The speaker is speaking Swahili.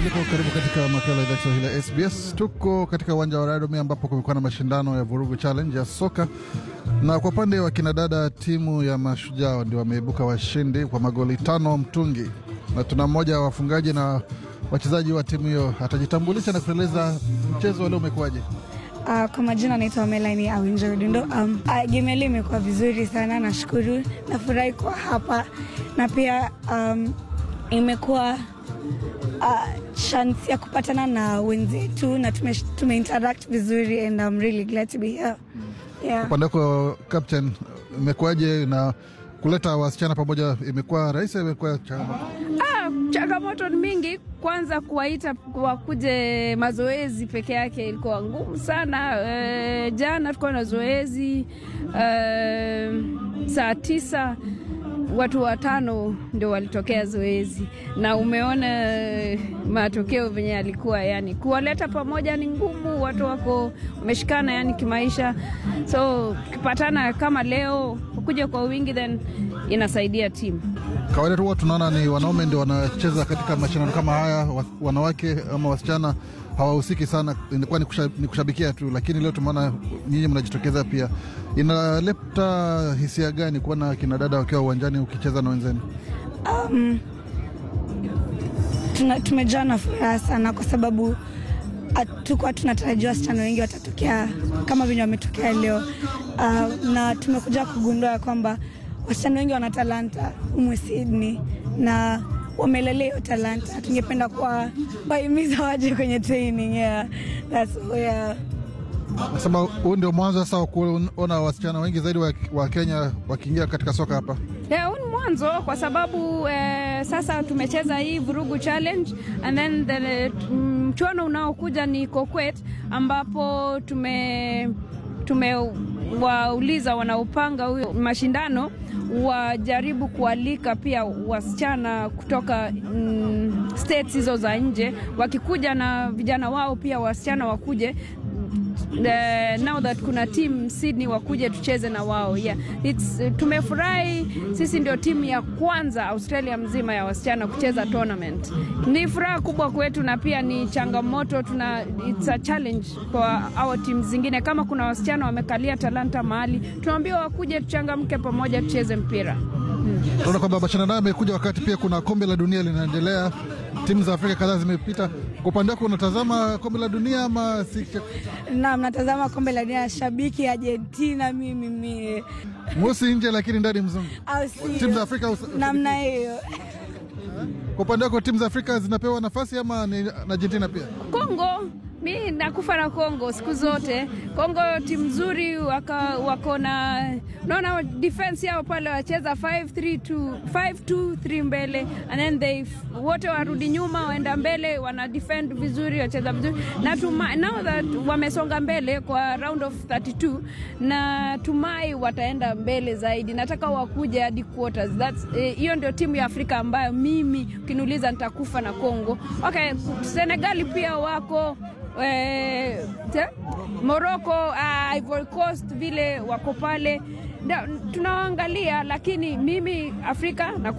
ulipo, karibu katika makala idhaa Kiswahili ya SBS. Tuko katika uwanja wa Radome ambapo kumekuwa na mashindano ya Vurugu Challenge ya soka, na kwa upande wa kinadada, timu ya Mashujaa ndio wameibuka washindi kwa magoli tano mtungi, na tuna mmoja wa wafungaji na wachezaji wa timu hiyo atajitambulisha na kueleza mchezo wa leo umekuwaje. Uh, kwa majina naitwa Melanie Awinjo Rudindo. Um, uh, game leo imekuwa vizuri sana, nashukuru, nafurahi kwa hapa na pia um, imekuwa uh, chance ya kupatana na wenzetu na tume, tume interact vizuri and I'm really glad to be here. Yeah. Upande wako captain, imekuwaje na kuleta wasichana pamoja, imekuwa rahisi? Imekuwa changamoto? Ah, changamoto ni mingi. Kwanza kuwaita wakuje mazoezi peke yake ilikuwa ngumu sana. E, jana tulikuwa na zoezi e, saa tisa watu watano ndio walitokea zoezi, na umeona matokeo venye yalikuwa. Yani kuwaleta pamoja ni ngumu, watu wako wameshikana yani kimaisha, so ukipatana kama leo kuja kwa wingi, then inasaidia timu. Kawaida tu huwa tunaona ni wanaume ndio wanacheza katika mashindano kama haya, wa- wanawake ama wasichana hawahusiki sana, inakuwa ni, kusha, ni kushabikia tu, lakini leo tumeona nyinyi mnajitokeza pia. Inaleta hisia gani kuona kina dada wakiwa uwanjani ukicheza na wenzenu? Um, tuna, tumejaa na furaha sana kwa sababu hatukuwa tunatarajia wasichana wengi watatokea kama venye wametokea leo. Uh, na tumekuja kugundua ya kwamba wasichana wengi wana talanta humu Sydney na wamelelea hiyo talanta. Tungependa kuwa wahimiza waje kwenye training. Yeah, that's, yeah. Nasema huu ndio mwanzo sasa wa kuona wasichana wengi zaidi wa, wa Kenya wakiingia katika soka hapa. Yeah, huu ni mwanzo kwa sababu eh, sasa tumecheza hii vurugu challenge and then the mchuano unaokuja ni Kokwet ambapo tume tumewauliza wanaopanga huyo mashindano wajaribu kualika pia wasichana kutoka mm, states hizo za nje, wakikuja na vijana wao pia wasichana wakuje Uh, now that kuna team Sydney wakuje tucheze na wao yeah. It's, uh, tumefurahi sisi ndio timu ya kwanza Australia mzima ya wasichana kucheza tournament. Ni furaha kubwa kwetu na pia ni changamoto, tuna it's a challenge kwa our team zingine. Kama kuna wasichana wamekalia talanta mahali, tunaambiwa wakuje tuchangamke pamoja tucheze mpira. Tunaona kwamba mashindano haya yamekuja wakati pia kuna kombe la dunia linaendelea, timu za Afrika kadhaa zimepita. Kwa upande wako unatazama kombe la dunia ama si? Naam, natazama kombe la dunia, shabiki Argentina mimi mie, Mweusi nje lakini ndani mzungu. au sio? Timu za Afrika us- namna hiyo. Kwa upande wako timu za Afrika zinapewa nafasi ama ni na Argentina pia? Kongo mi nakufa na Kongo siku zote. Kongo timu nzuri, waka- wako na unaona defense yao pale wacheza 5-3-2 5-2-3 mbele and then they wote warudi nyuma waenda mbele, wana defend vizuri, wacheza vizuri na tuma, now that wamesonga mbele kwa round of 32 na tumai wataenda mbele zaidi. Nataka wakuje hadi quarters. That's eh, hiyo ndio timu ya Afrika ambayo mimi ukiniuliza nitakufa na Kongo. Okay, Senegali pia wako eh, te- Morocco, uh, Ivory Coast vile wako pale, Na- tunawaangalia, lakini mimi Afrika na